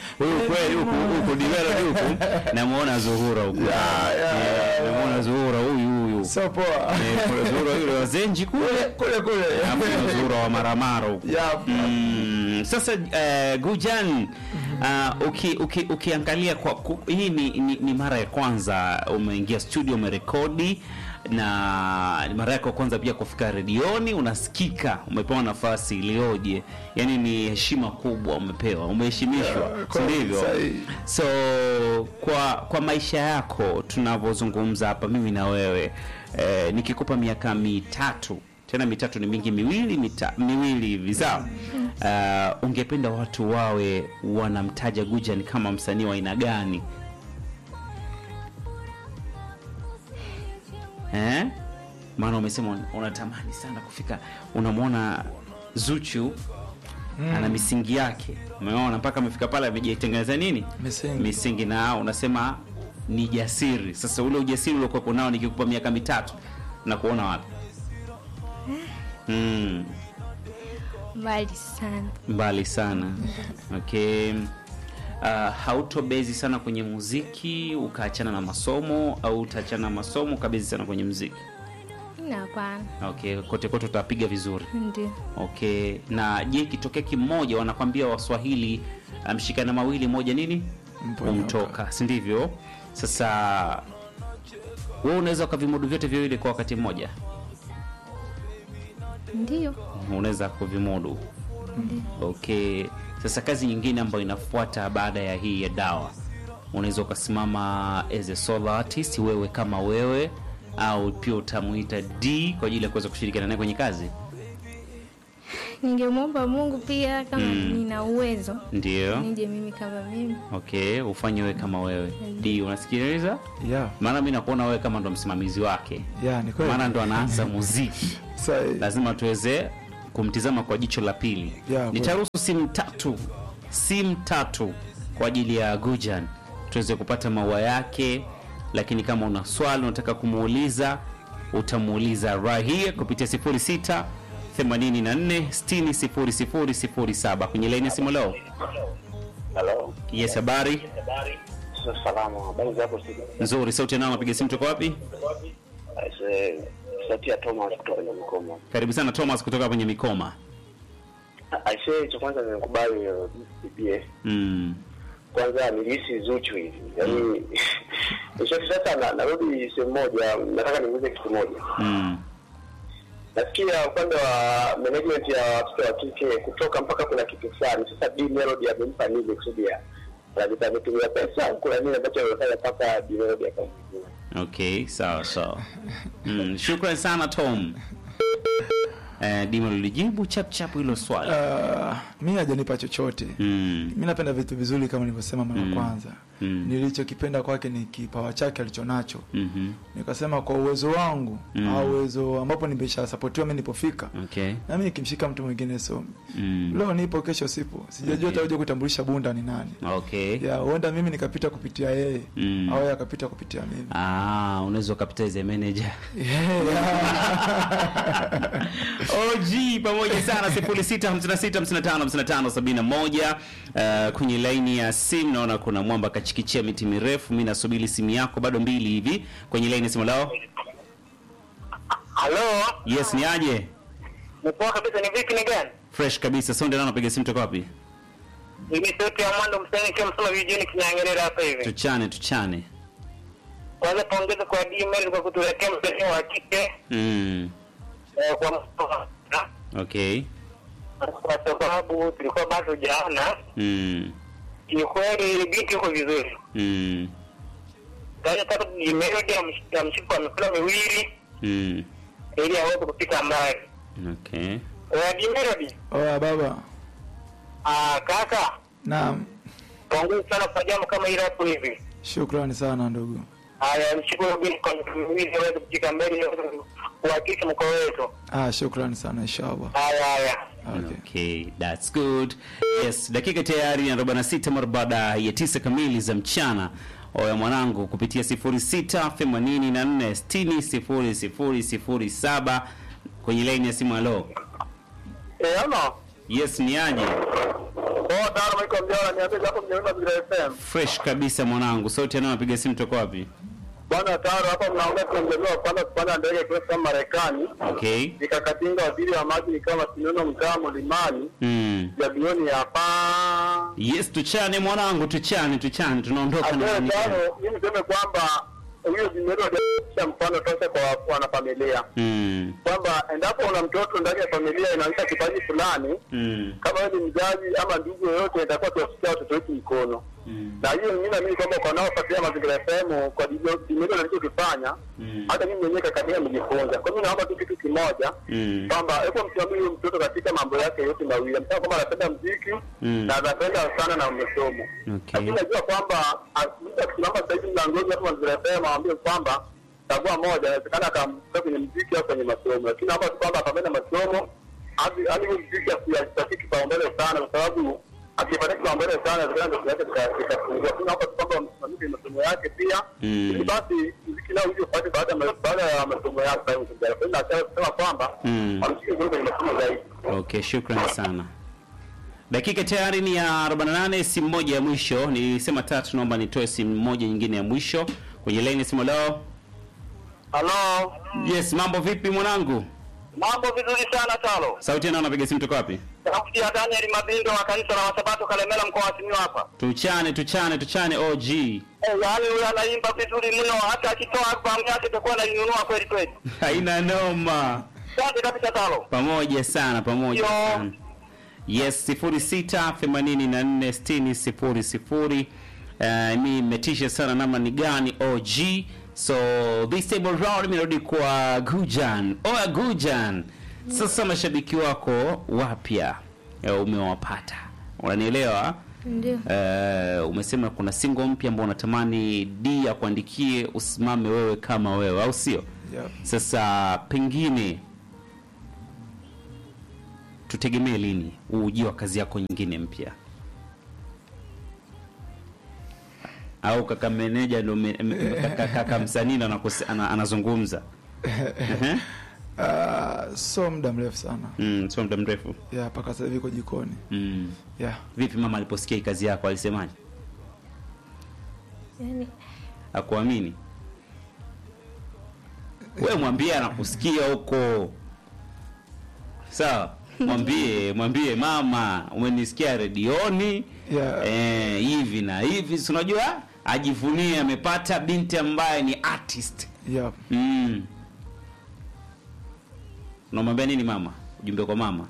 huyu kweli huku huku Dimelo huku namuona Zuhura huku. Ya, ya, Eh, ya. namuona Zuhura huyu huyu. sio poa Eh, kuna Zuhura yule wa Zenji kule. kule kule Alafu kuna Zuhura wa Maramara huku. Yap. Mm, sasa uh, Gujan uh, uki, uki, ukiangalia kwa ku, hii ni, ni, ni mara ya kwanza umeingia studio umerekodi na ni mara yako ya kwanza pia kufika redioni unasikika umepewa nafasi iliyoje yani ni heshima kubwa umepewa umeheshimishwa Yeah, si kweli, ndivyo sahihi. so kwa kwa maisha yako tunavyozungumza hapa mimi na wewe eh, nikikupa miaka mitatu tena mitatu ni mingi miwili mita, miwili hivi sawa uh, ungependa watu wawe wanamtaja Gujan kama msanii wa aina gani eh? maana umesema un- unatamani sana kufika unamwona Zuchu ana misingi yake umeona mpaka amefika pale amejitengeneza nini Misingi. misingi na unasema ni jasiri sasa ule ujasiri uliokuwa nao nikikupa miaka mitatu na kuona wapi mm, mbali sana mbali sana okay uh, hautobezi sana kwenye muziki ukaachana na masomo au utaachana na masomo ukabezi sana kwenye muziki na hapana okay kote kote utapiga vizuri ndio okay na je ikitokea kimoja wanakwambia waswahili uh, mshikana mawili moja nini Mponyoka. umtoka si ndivyo sasa wewe unaweza ukavimudu vyote viwili kwa wakati mmoja ndio unaweza kuvimudu okay sasa kazi nyingine ambayo inafuata baada ya hii ya dawa unaweza ukasimama as a solo artist wewe kama wewe au pia utamuita d kwa ajili ya kuweza kushirikiana naye kwenye kazi ningemwomba mungu pia kama Mm. nina uwezo ndio nije mimi kama mimi okay ufanye wewe kama wewe d unasikiliza ya maana mi nakuona wewe kama ndo msimamizi wake ya ni kweli maana ndo anaanza muziki Sahi. lazima tuweze kumtizama kwa jicho la pili Yeah, nitaruhusu simu tatu simu tatu kwa ajili ya gujan tuweze kupata maua yake lakini kama una swali unataka kumuuliza utamuuliza right here kupitia 06 84 60 0007 kwenye laini ya simu leo Halo. yes habari Sasa salama. Habari zako studio? nzuri sauti nao napiga simu toka wapi Aise, sauti ya Thomas kutoka kwenye Mkoma. karibu sana thomas kutoka kwenye mikoma Aise, cha kwanza nimekubali uh, BBS. mm. Kwanza nilihisi Zuchu hivi. Yaani Nishoki sasa na, narudi sehemu moja, nataka niulize kitu moja. Mm. Nasikia upande wa management ya watoto wa kike kutoka mpaka kuna kitu fulani. Sasa B Melody amempa nini kusudi ya lazima ametumia pesa au kuna nini ambacho amefanya mpaka B Melody akampigia. okay sawa sawa mm. shukran sana tom eh, dima lilijibu chap chap hilo swali Uh, mi hajanipa chochote mm. mi napenda vitu vizuri kama nilivyosema mara ya Mm. kwanza Mm. nilichokipenda kwake ni kipawa chake alichonacho Mhm. nikasema kwa uwezo wangu Mm. au uwezo ambapo nimeshasapotiwa mi nilipofika okay nami nikimshika mtu mwingine so mm. leo nipo kesho sipo sijajua Okay. okay. kutambulisha bunda ni nani okay ya huenda mimi nikapita kupitia yeye Mm. au yeye akapita kupitia mimi Ah, unaweza ukapitize manager Yeah, yeah. OG pamoja sana 0656555571 uh, kwenye laini ya simu naona kuna mwamba kachikichia miti mirefu mi nasubiri simu yako bado mbili hivi kwenye laini ya simu lao Halo, yes ni aje ni poa kabisa ni vipi ni gani? fresh kabisa sonde nao napiga simu toka wapi Mimi sauti ya Mwando Msanii ikiwa msoma vijijini Kinyangerera hapa hivi. tuchane tuchane Kwanza pongeza kwa D-Mail kwa kutuletea msanii wa kike mm. eh, kwa msoma. okay kwa sababu tulikuwa bado hujaona. mm. Kiukweli ile binti iko vizuri. Mm. Sasa taka D-Melody amsh- amshike kwa mikono miwili Mm. ili aweze kufika mbali. okay Kwa D-Melody, oya baba ah kaka, naam pongeza sana kwa jambo kama hili hapo hivi. shukrani sana ndugu Haya, mshukuru binti kwa mikono miwili aweze kufika mbele ili aweze kuhakikisha mkoa wetu. ah, shukrani sana inshallah Haya haya. okay. Okay, that's good. Yes, dakika tayari na 46 mara baada ya tisa kamili za mchana. Oya mwanangu kupitia 0684600007 kwenye line ya simu. Halo. Eh, ama Yes, ni aje? Poa tano Michael Mjora niambie hapo mjomba Bila FM. fresh kabisa mwanangu sauti anao napiga simu toka wapi Bwana Taro hapa mnaongea tunajaliwa kwanza kupanda ndege kwenda Marekani. okay Nikakatinga waziri wa maji ni kama sinono mtaa mlimani mm. ya bilioni hapa. yes tuchane mwanangu tuchane tuchane tunaondoka na Asante nani? tano, mimi niseme kwamba huyo jimero ndio mfano tosha kwa wanafamilia. mm. Kwamba endapo una mtoto ndani ya familia inaonyesha kipaji fulani, mm. kama wewe ni mzazi ama ndugu yoyote, itakuwa tuwasikia watoto wetu mkono mm. na hiyo mimi naamini kwamba kwa wanaofuatilia mazingira FM kwa dimelo alichokifanya Mm. hata mimi mwenyewe kakatia nimejifunza. Kwa hiyo naomba tu kitu kimoja Mm. kwamba hebu msimamie huyo mtoto katika mambo yake yote mawili. Amesema kwamba anapenda mziki Mm. na anapenda sana na masomo. Okay. Lakini najua kwamba mtu akisimama sasa hivi mlangoni hapo mazingira FM aambie kwamba chagua moja, inawezekana akamtoa kwenye mziki au kwenye masomo, lakini naomba tu kwamba apambane na masomo hadi hadi huyo mziki asipatie kipaumbele sana, kwa sababu akipatia kipaumbele sana inawezekana ndoto yake ika- ikapungua. Lakini naomba tu kwamba msimamie kwenye masomo yake pia, Mm. ili basi mziki nao uje upate baada ya ma- baada ya masomo yake. Kwa hiyo nataka kusema kwamba Mm. wamshike vizuri kwenye masomo zaidi. Okay, shukrani sana. Dakika tayari ni ya 48, simu moja ya mwisho. Nilisema tatu, naomba nitoe simu moja nyingine ya mwisho kwenye line. Simu leo. Halo, Yes, mambo vipi mwanangu? mambo vizuri sana Talo. Sauti nao napiga simu toka wapi? Sauti ya Daniel Mabindo wa kanisa la Wasabato Kalemela mkoa wa Simiyu hapa. Tuchane, tuchane, tuchane OG. Eh, yaani huyo anaimba vizuri mno, hata akitoa albamu yake itakuwa nainunua kweli kweli. Haina noma. Asante kabisa Talo. Pamoja sana, pamoja Yo. sana. Yes, 06846000. Uh, mi metisha sana nama ni gani OG. So this table round imerudi kwa Gujan. Oya Gujan. Sasa mashabiki wako wapya eh, umewapata. Unanielewa? Ndio. Uh, umesema kuna single mpya ambao unatamani D akuandikie usimame wewe kama wewe au sio? Yep. Sasa pengine tutegemee lini ujio wa kazi yako nyingine mpya, au kaka meneja ndo me- me- kaka, kaka msanii ndo anakose- ana- anazungumza Ehe. Ah, so muda mrefu sana mm, sio muda mrefu ya mpaka sasa hivi iko jikoni mm. ya Vipi mama aliposikia hii kazi yako alisemaje? Yaani Akuamini? We mwambie anakusikia huko, sawa? Mwambie, mwambie mama, umenisikia redioni Yeah. eh, hivi na hivi, si unajua ajivunie amepata binti ambaye ni artist ya mm. Unamwambia nini mama? Ujumbe kwa mama,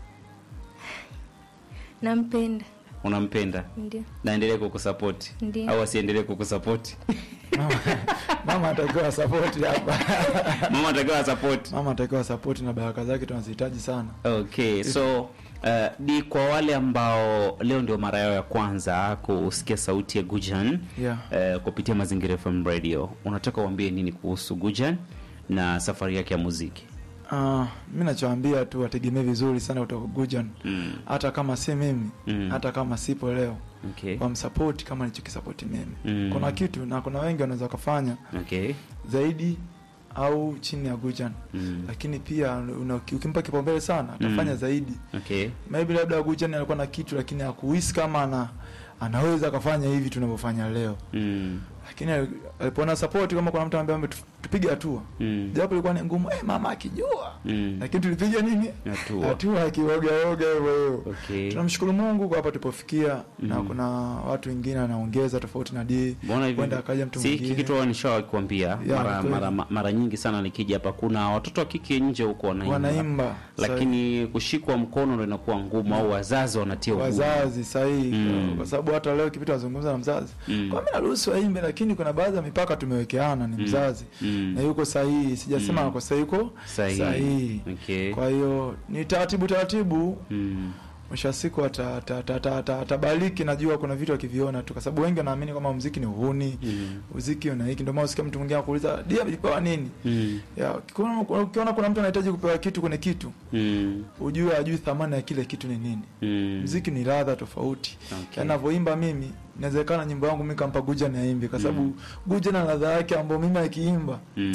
nampenda. unampenda Ndio. naendelee kukusapoti Ndiyo. au asiendelee kukusapoti? mama, mama atakiwa sapoti hapa mama atakiwa sapoti mama atakiwa sapoti na baraka zake tunazihitaji sana Okay, so uh, ni kwa wale ambao leo ndio mara yao ya kwanza kusikia sauti ya Gujan Yeah. uh, kupitia Mazingira FM Radio, unataka uambie nini kuhusu Gujan na safari yake ya muziki? Ah, mi nachoambia tu wategemee vizuri sana kutoka Gujan Mm. hata kama si mimi Mm. hata kama sipo leo Okay. wamsapoti kama nilichokisapoti mimi Mm. kuna kitu na kuna wengi wanaweza wakafanya Okay. zaidi au chini ya Gujan Mm. lakini pia una, ukimpa kipaumbele sana atafanya Mm. zaidi Okay. maybe labda Gujan alikuwa na kitu lakini hakuhisi kama ana anaweza akafanya hivi tunavyofanya leo Mm. lakini alipoona support kama kuna mtu ambaye tupige hatua Mm. japo ilikuwa ni ngumu eh, mama akijua Mm. lakini tulipiga nini Hatua. hatua akiogaoga hivyo hivyo Okay. tunamshukuru Mungu kwa hapa tulipofikia na Mhm. kuna watu wengine wanaongeza tofauti na D Mbona hivi? kwenda akaja mtu Si hiki mwingine kitu nishawahi kuambia Ya, mara, kweli. mara, mara nyingi sana nikija hapa, kuna watoto wa kike nje huko wanaimba, wanaimba lakini kushikwa mkono ndo inakuwa ngumu, au wazazi wanatia ugumu. wazazi sahihi Mm. kwa sababu hata leo kipita wazungumza na mzazi Mm. kwa mimi naruhusu aimbe lakini kuna baadhi ya mipaka tumewekeana ni Mm. mzazi Mm. na yuko sahihi sijasema Mm. ako sahihi yuko Sahihi. sahihi Okay. kwa hiyo ni taratibu taratibu Mm. mwisho wa siku ata- ata- ata- ata- ata- atabariki najua kuna vitu akiviona tu kwa sababu wengi wanaamini kwamba muziki ni uhuni Mm. muziki una hiki ndio maana usikia mtu mwingine akuuliza dia alipewa nini Mm. ya ukiona ukiona kuna mtu anahitaji kupewa kitu kwenye kitu Mm. ujue ajui thamani ya kile kitu ni nini Mm. muziki ni ladha tofauti Okay. anavyoimba mimi inawezekana nyimbo yangu mimi kampa Guja na aimbe kwa sababu Guja na ladha yake ambayo mimi akiimba Mm.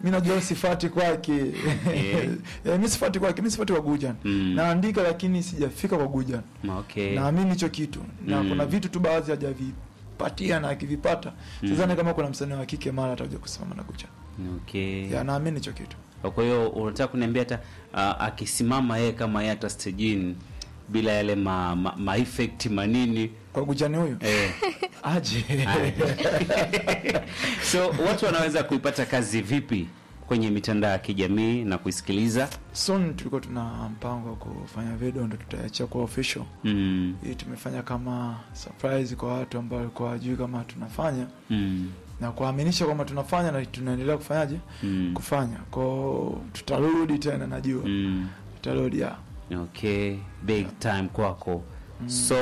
mi najua sifati kwake Eh. Eh, mi sifati kwake mi sifati kwa Gujan Mm. naandika lakini sijafika kwa Gujan Okay. naamini hicho kitu na Mm. kuna vitu tu baadhi hajavipatia na akivipata Mm. sidhani kama kuna msanii wa kike mara atakuja kusimama na Gujan Okay. ya naamini hicho kitu Kwa hiyo unataka kuniambia hata uh, akisimama yeye kama yeye hata stejini bila yale ma, ma, ma effect manini kwa Gujan huyu eh. aje so watu wanaweza kuipata kazi vipi kwenye mitandao ya kijamii na kuisikiliza soon tulikuwa tuna mpango wa kufanya video ndo tutaiachia kwa official mm. hii tumefanya kama surprise kwa watu ambao walikuwa wajui kama tunafanya Mm. na kuaminisha kwamba tunafanya na tunaendelea kufanyaje Mm. kufanya kwao tutarudi tena najua Mm. tutarudi ya okay big time kwako so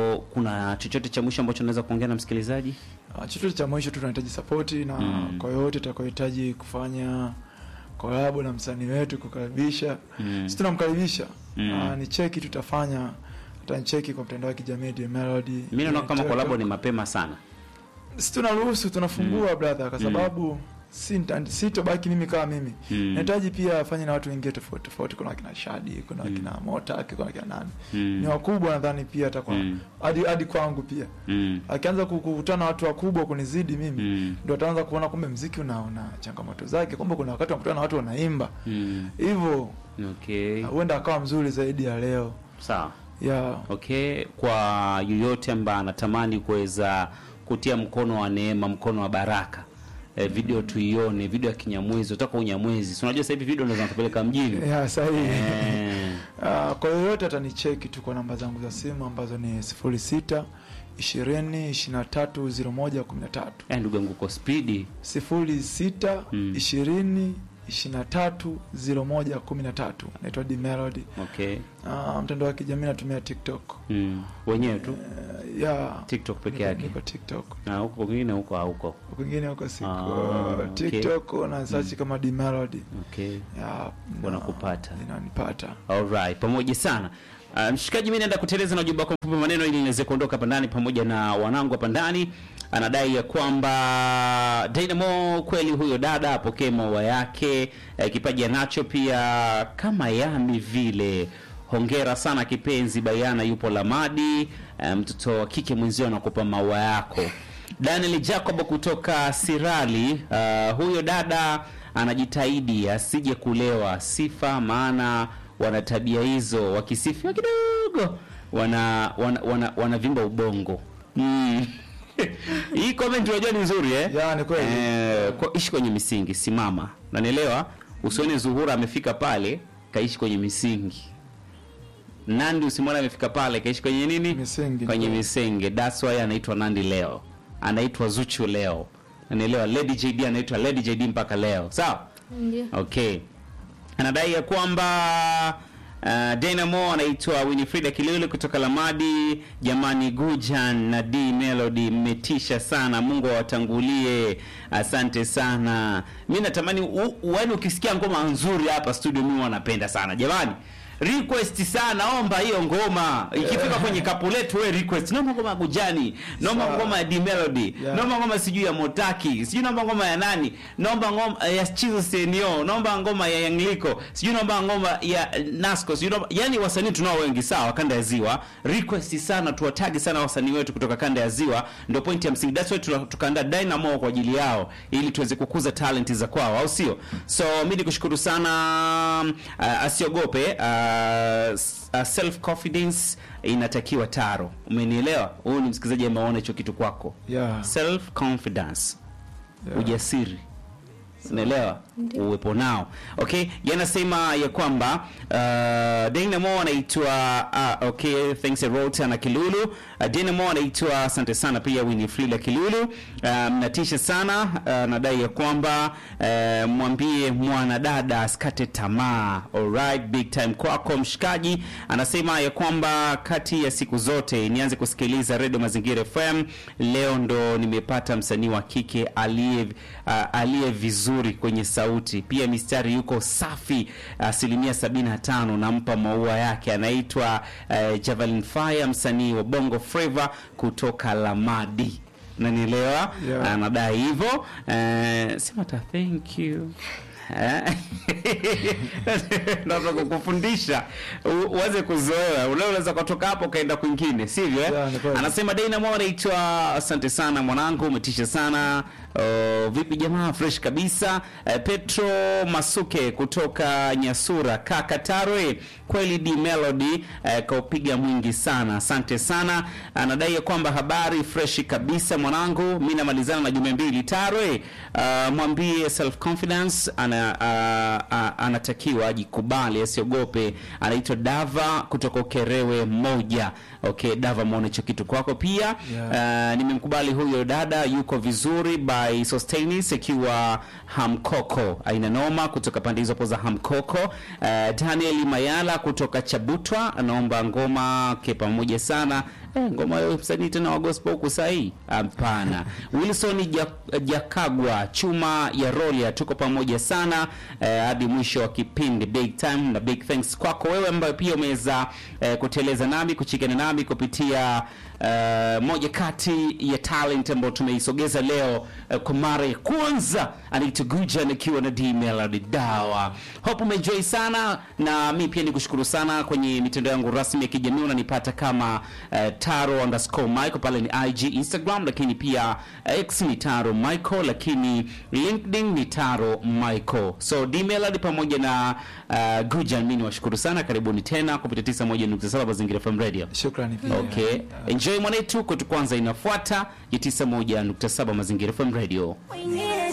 kuna chochote cha mwisho ambacho unaweza kuongea na msikilizaji Ah, chochote cha mwisho tu tunahitaji sapoti na Mm. kwa yote tutakayohitaji kufanya kolabo na msanii wetu kukaribisha Mm. si tunamkaribisha Mm. Ah, ni cheki tutafanya atanicheki kwa mtandao wa kijamii The Melody mi naona kama TikTok. kolabo ni mapema sana si tunaruhusu tunafungua brother kwa Mm. sababu si nita- sitobaki mimi kama mimi Mm. nahitaji pia afanye na watu wengine tofauti tofauti kuna wakina shadi kuna Mm. wakina motak kuna wakina nani Mm. ni wakubwa nadhani pia atakuwa Mm. hadi hadi kwangu pia mm. akianza ku- kukutana na watu wakubwa kunizidi mimi Mm. ndo ataanza kuona kumbe mziki una, una changamoto zake kumbe kuna wakati wanakutana na watu wanaimba Mm. hivyo okay huenda akawa mzuri zaidi ya leo sawa ya okay kwa yoyote ambaye anatamani kuweza kutia mkono wa neema mkono wa baraka eh, video tuione video ya kinyamwezi utaka unyamwezi si unajua sasa hivi video ndo zinatupeleka mjini ya sahihi eh, Ah, kwa yoyote atanicheki tu kwa namba zangu za simu ambazo ni sifuri sita ishirini ishirini na tatu ziro moja kumi na tatu eh, ndugu yangu uko spidi sifuri sita Mm. ishirini ishirini na tatu ziro moja kumi na tatu naitwa D Melody. okay Ah, mtandao wa kijamii natumia TikTok mm. wenyewe tu Eh, ya tiktok peke niko- yake niko TikTok na huko kwingine huko hauko kwingine huko siku Ah, okay. TikTok na search kama D Melody okay ya Wanakupata. na- inanipata Alright, pamoja sana. Uh, mshikaji, mimi naenda kuteleza na ujumbe wako mfupi maneno ili niweze kuondoka hapa ndani pamoja na wanangu hapa ndani. Anadai ya kwamba Dynamo kweli huyo dada apokee maua yake, eh, kipaji anacho pia kama Yami vile. Hongera sana kipenzi, Bayana yupo Lamadi, eh, mtoto wa kike mwenzio anakupa maua yako. Daniel Jacob kutoka Sirali, uh, huyo dada anajitahidi asije kulewa sifa, maana wana tabia hizo, wakisifiwa kidogo wana wana, wana, wanavimba ubongo mm. Hii comment unajua ni nzuri eh? Ya, ni kweli. Eh, kwa, ishi kwenye misingi, simama, nanielewa. Usione Zuhura amefika pale kaishi kwenye misingi. Nandi usimwona amefika pale kaishi kwenye nini? Misingi. Kwenye misingi. That's why anaitwa Nandi leo, anaitwa Zuchu leo, nanielewa. Lady JD anaitwa Lady JD mpaka leo, sawa? Ndio. Okay. Anadai ya kwamba uh, Dynamo anaitwa Winifrida Kilulu kutoka Lamadi. Jamani, Gujan na D Melody mmetisha sana, Mungu awatangulie. Asante sana. Mi natamani u- u- yaani ukisikia ngoma nzuri hapa studio, mimi wanapenda sana jamani. Request sana, omba hiyo ngoma ikifika kwenye kapu letu, we request, naomba ngoma ya Gujani, naomba Sawa. ngoma ya D Melody, Yeah. naomba ngoma sijui ya Motaki, sijui naomba ngoma ya nani, naomba ngoma ya Chizo Senio, naomba ngoma ya Yangliko, sijui naomba ngoma ya Nasco, sijui naomba yani, wasanii tunao wengi sawa, kanda ya Ziwa. Request sana, tuwatagi sana wasanii wetu kutoka kanda ya Ziwa, ndio point ya msingi. That's why tuna- tukaandaa Dynamo kwa ajili yao, ili tuweze kukuza talent za kwao, au sio? So mimi nikushukuru sana, uh, asiogope uh, uh, self confidence inatakiwa taro, umenielewa? Huyu ni msikilizaji ameona hicho kitu kwako ya self confidence Yeah. ujasiri unaelewa Ndio. uwepo nao okay yanasema ya kwamba uh, Dynamo anaitwa uh, okay thanks Rota na Kilulu uh, Dynamo anaitwa asante sana pia Winifrida Kilulu uh, mnatisha sana uh, nadai ya kwamba uh, mwambie mwanadada asikate tamaa alright big time kwako mshikaji anasema ya kwamba kati ya siku zote nianze kusikiliza Radio Mazingira FM leo ndo nimepata msanii wa kike aliye uh, aliye vizuri kwenye sauti pia mistari yuko safi asilimia 75 nampa maua yake anaitwa uh, Javelin Fire msanii wa Bongo Flava kutoka Lamadi nanielewa Yeah. anadai hivyo uh, sema ta thank you Eh? Naweza kukufundisha u- uweze kuzoea. Ule unaweza kutoka hapo ukaenda kwingine, sivyo? eh? Yeah, ni kweli. Anasema Dynamo anaitwa asante sana mwanangu, umetisha sana. Uh, vipi jamaa, fresh kabisa. Uh, Petro Masuke kutoka Nyasura, kaka Tarwe, kweli D Melody uh, kaupiga mwingi sana, asante sana. Anadai ya kwamba habari fresh kabisa mwanangu, mimi namalizana na jumbe mbili. Tarwe, uh, mwambie self confidence ana, uh, uh, anatakiwa ajikubali, asiogope. Anaitwa Dava kutoka Ukerewe moja. Okay, Dava, muone hicho kitu kwako pia. Yeah. Uh, nimemkubali huyo dada, yuko vizuri by Sostenis akiwa Hamkoko, aina noma kutoka pande hizo hapo za Hamkoko. Uh, Daniel Mayala kutoka Chabutwa anaomba ngoma ke pamoja sana. Eh, ngoma ya msanii tena wa gospel huku sahii? Hapana. Wilson Ja- Jakagwa chuma ya Rolia, tuko pamoja sana eh, hadi mwisho wa kipindi. Big time na big thanks kwako wewe ambaye pia umeweza eh, kuteleza nami kuchikana nami kupitia eh, moja kati ya talent ambayo tumeisogeza leo eh, kwa mara ya kwanza anaitwa Gujan akiwa na D Melody Dawa. Hope umeenjoy sana na mi pia nikushukuru sana kwenye mitandao yangu rasmi ya kijamii unanipata kama eh, taro underscore Michael pale ni IG Instagram, lakini pia eh, X ni taro Michael, lakini LinkedIn ni taro Michael. So D Melody pamoja na uh, Gujan, mi niwashukuru sana, karibuni tena kupitia 91.7 Mazingira FM Radio. Shukrani pia. Okay, enjoy mwanetu, kwetu kwanza inafuata ya 91.7 Mazingira FM Radio. Wengine